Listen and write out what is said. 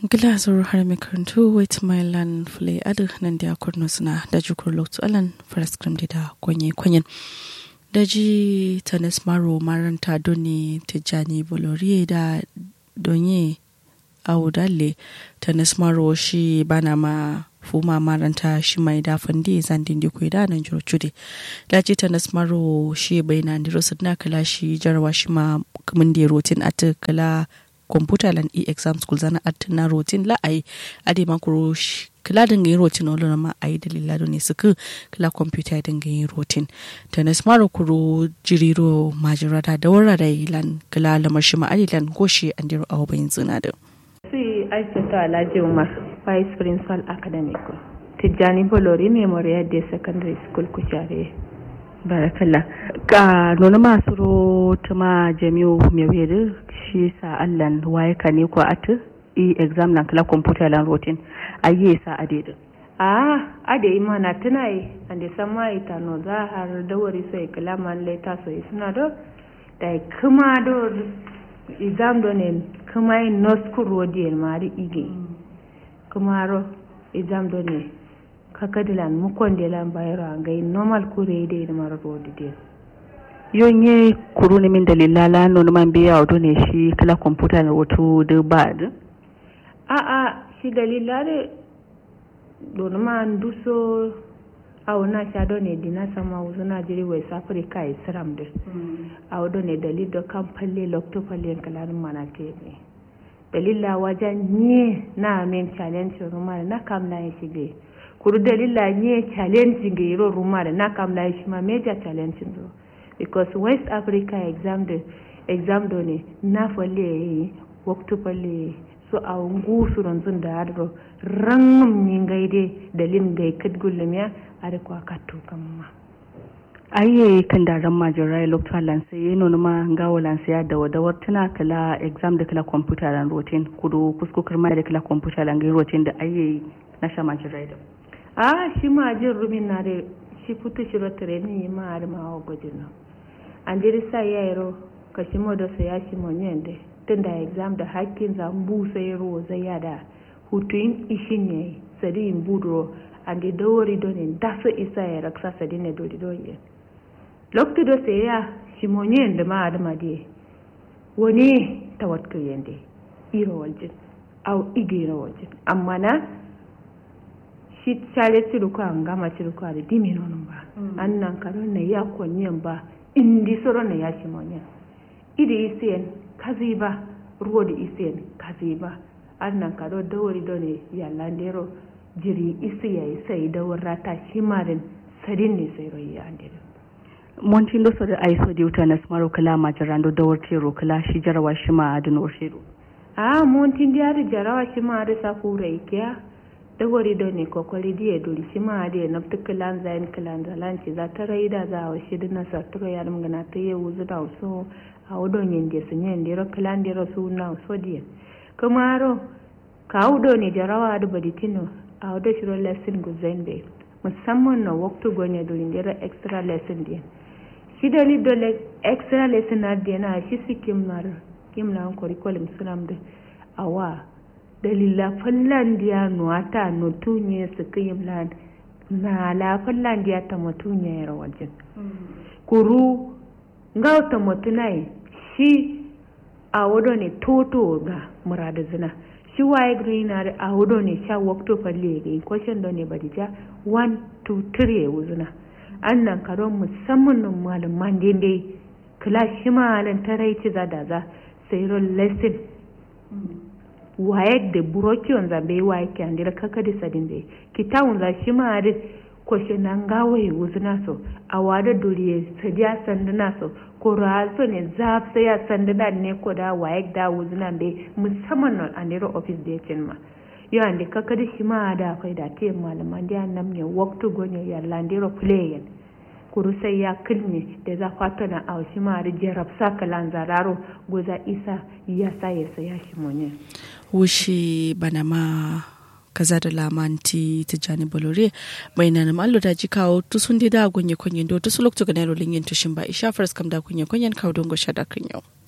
Glasur har mai karantu wait my land fule adu nan da kurno suna da jukur loktu alan faraskrim da kwanye kwanyen daji tanis maro maranta doni tijjani boloriye da donye audalle tanis maro shi bana ma fuma maranta shi mai dafan di zandin di da nan jiro cude daji tanis maro shi bai na ndiro sadna kala shi jarwa shi ma kamun di rotin ata kala computer lan e-exam school zana atina rotin la ai ade makuro kila dinga yin rotin wala ma ai dalila ne suka kila computer dinga yin rotin tanis maro kuro jiriro majirata da wara da lan kila lamar shi ma lan goshi an diro awo bayin zina da si aisha alhaji umar vice principal academic tijjani bolori memorial day secondary school kushare barakalla ka nuna masu ro tuma jami'u mai wede shi sa allan waye ka ne ko atu i exam nan kala computer lan rotin ayi sa adedin a ade ima na tuna yi ande sama ita no za har da wari sai kala man leta so suna do da kuma do exam do ne kuma in no school rodi mari ige kuma ro exam do ne kakadilan mukondelan bayro ngai normal kure de da mara rodi de yonye kuru ne min dalila la no man biya wato ne shi kala computer na wato da ba da a a shi dalila de don man duso awo na sha do ne dina sama wuzu na jiri west africa isram de awo do ne dalil do kan palle lokto palle kalarin mana ke ne dalila wajen nye na men challenge rumar na kam na shi de kuru dalila nye challenge ga iro rumar na kam na shi ma major challenge do because west africa exam de exam do ne na falle waktu falle so a ngu suron zun da adro rangum ni gaide dalin gai kat gulmiya are kwa katto kamma aye kan da ran majirai lokta lanse yeno ma ngawo lanse ya da wadawar tana kala exam da kala computer lan routine kudu kuskukar mai da kala computer lan gai routine da aye na sha majirai da a shi ma jin rumin na da shi futu shiro training ma har ma wa gudun nan an jiri sa ya yaro ka shi mo da sa ya shi mo nyende tun da exam da hakkin za mbu sai ro zai ya da hutuin ishin ne sadi in budro an da dawari don in da su isa ya raksa sadi ne dodi don yin lokti do sai ya shi mo nyende ma adama de wani tawatku yende iro waljin au igiro waljin amma na shi chale ciruko an gama ciruko da dimi nonon ba an nan karon na ya konyen ba indi soro na ya shi monyen idi isiyen kazi ba ruwa da isiyen kazi ba an nan karo dawari done ya landero jiri isi ya sai dawar rata shi marin sadin ne sai royi ya andere montin do so da ai so di utana smaro kala ma jarando dawar tero kala shi jarawa shi ma adin oshiro a montin diari jarawa shi ma da sakura ikiya dawari da ne kwakwari diya dori shi ma da na fi kilan zayin kilan zalanci za ta rai da za a washi da na sartura ya dum gana ta yi wuzu da so a wudon yin da su yin da kilan da su na so diya kuma ro ka wudo ne jarawa da baditino a wudo shiro lesson guzain bai musamman na waktu gonya dori da extra lesson diya shi da lido extra lesson na diya na shi su kimnar kimnar curriculum sunam da awa dalila fallandiya nuwata nutunye su kiyimlan na la fallandiya ta mutunye yar wajen kuru nga ta mutunai shi a wado ne toto ga murada zina shi waye greener a wado ne sha wakto falle ga question do ne badija 1 2 3 wuzuna annan karon musamman nan malaman dai kila shi malan tarai ci za da za sai ron lesson waye da burokiyon za bai waye ke andira kaka da sadin bai kitawun za shi ma da kwashe nan gawaye wuzu naso a wada doriye sadiya sandu naso ko raso ne za sai ya sandu da ne ko da waye da wuzu nan bai musamman nan andira ofis da ya cin ma yau andi kaka da shi ma da akwai da te malaman da nan ne waktu gonye ya landiro playen kuru sai ya kilne da za fato na a shi ma da jarab sa kalan zararo goza isa ya sa ya saya shi monye wushi bana ma kaza da lamanti tijjani bolore mai na nama allo da jikawo tusun da gonye konyen do tusu lokto ga nero lingin tushin ba isha faras kam da konye konyen kawo dongo shada kan yau